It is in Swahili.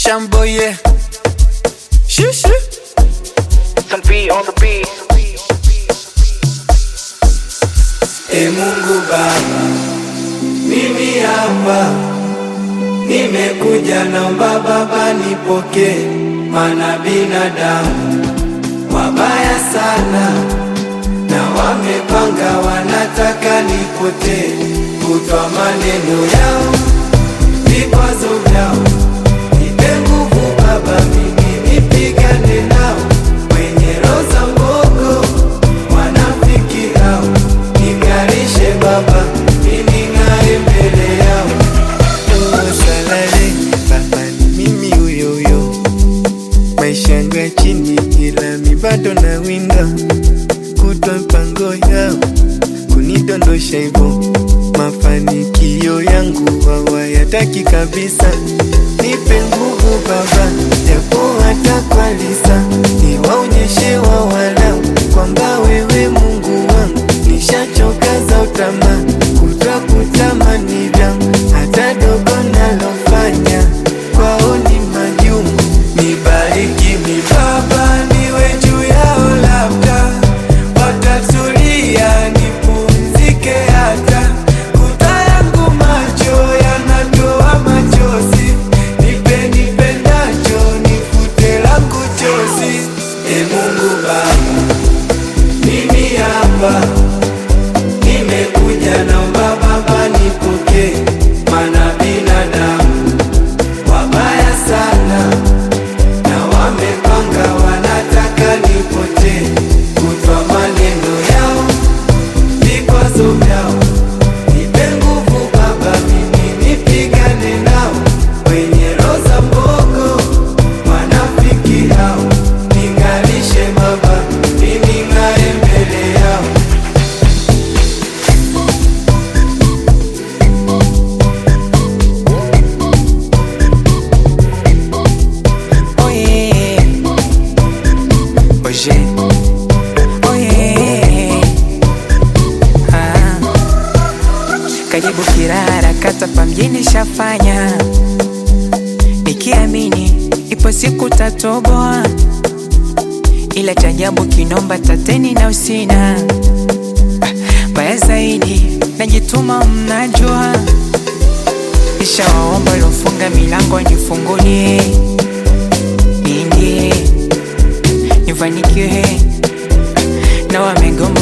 Shamboye. Shoo shoo. Some beat on the beat. E Mungu Baba, mimi hapa nimekuja, naomba Baba nipokee, mana binadamu wabaya sana na wamepanga, wanataka nipotee, kutwa maneno yao, vikwazo vyao, nipe nguvu Baba, mimi nipigane nao, wenye roho za mbogo wanafiki hao, ning'arishe Baba, mimi ng'are mbele yao. Oh, salale baba ni mimi huyo huyo, maisha yangu ya chini, ila mi bado na winga kutwa mpango yao kunidondosha hivyo, mafanikio yangu hawayataki kabisa. Nipe nguvu Baba, japo hata kwa lisa, niwaonyeshe wawalau kwamba wewe Mungu wangu, nishachoka za utamaa, kutwa kutamani vyangu, hata dogo nalofanya kwao ni majumu. Nibariki mi Baba, niwe juu yao, labda watatulia, nipumzike hata kuta yangu macho yanatoa machozi, nipe nipendacho, nifute langu chozi. E Mungu Baba, mimi hapa nimekuja, naomba Baba nipokee, mana binadamu wabaya sana na wamepanga, wanataka nipotee, kutwa maneno yao, vikwazo vyao. Nipe nguvu Baba, mimi nipigane nao, wenye roho za mbogo, wanafiki hao, ning'arishe Baba, mimi ng'are mbele yao. Oye, oye, oye, ah. Karibu Kirara, kata pa mjini shafanya, nikiamini ipo siku tatoboa, ila cha ajabu kinomba tateni na usina Ah, baya zaidi, najituma mnajua, kisha waomba lofunga milango nifungulie niingie nifanikiwe na wamegoma